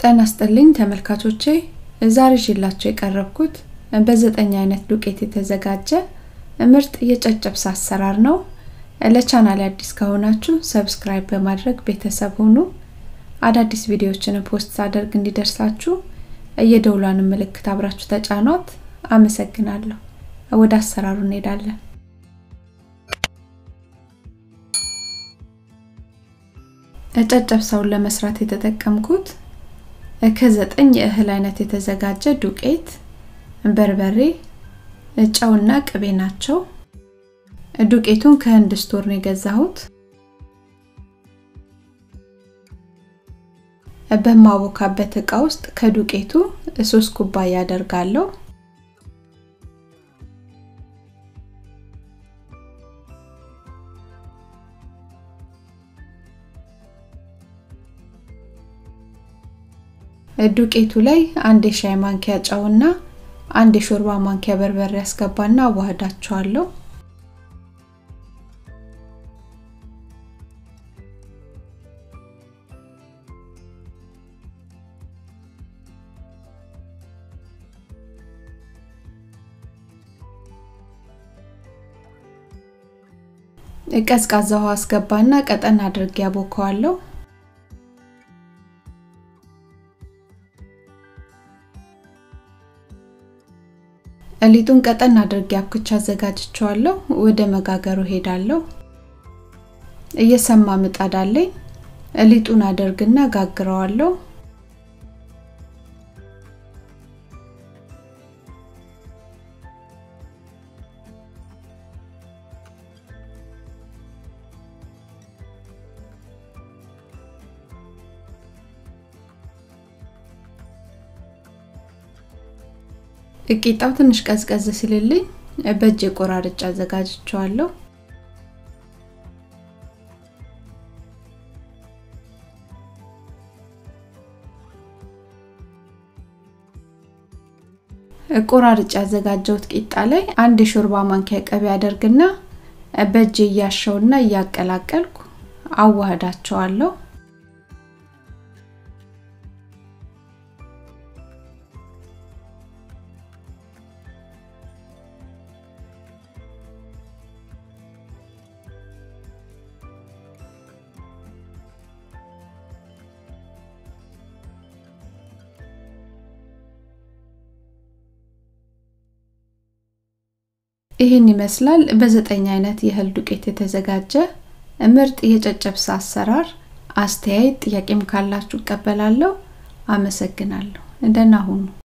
ጤና ይስጥልኝ ተመልካቾቼ ዛሬ ይዤላችሁ የቀረብኩት በዘጠኝ አይነት ዱቄት የተዘጋጀ ምርጥ የጨጨብሳ አሰራር ነው። ለቻናል አዲስ ከሆናችሁ ሰብስክራይብ በማድረግ ቤተሰብ ሁኑ። አዳዲስ ቪዲዮዎችን ፖስት ሳደርግ እንዲደርሳችሁ የደውሏን ምልክት አብራችሁ ተጫኗት። አመሰግናለሁ። ወደ አሰራሩ እንሄዳለን። ጨጨብሳውን ለመስራት የተጠቀምኩት ከዘጠኝ የእህል አይነት የተዘጋጀ ዱቄት፣ በርበሬ፣ ጨውና ቅቤ ናቸው። ዱቄቱን ከህንድ ስቶር ነው የገዛሁት። በማቦካበት እቃ ውስጥ ከዱቄቱ ሶስት ኩባያ አደርጋለሁ። ዱቄቱ ላይ አንድ የሻይ ማንኪያ ጨውና አንድ የሾርባ ማንኪያ በርበሬ ያስገባና አዋህዳቸዋለሁ። ቀዝቃዛ ውሃ አስገባና ቀጠን አድርጌ ያቦከዋለሁ። ሊጡን ቀጠን አድርጌ አብኩቻ አዘጋጅቸዋለሁ። ወደ መጋገሩ ሄዳለሁ። እየሰማ ምጣድ አለኝ። ሊጡን አደርግና ጋግረዋለሁ። ቂጣው ትንሽ ቀዝቀዝ ሲልልኝ በእጅ ቆራርጬ አዘጋጅቸዋለሁ። ቆራርጬ ያዘጋጀሁት ቂጣ ላይ አንድ የሾርባ ማንኪያ ቅቤ አደርግና በእጅ እያሸውና እያቀላቀልኩ አዋህዳቸዋለሁ። ይህን ይመስላል በዘጠኝ አይነት የእህል ዱቄት የተዘጋጀ ምርጥ የጨጨብሳ አሰራር። አስተያየት ጥያቄም ካላችሁ እቀበላለሁ። አመሰግናለሁ። ደህና ሁኑ።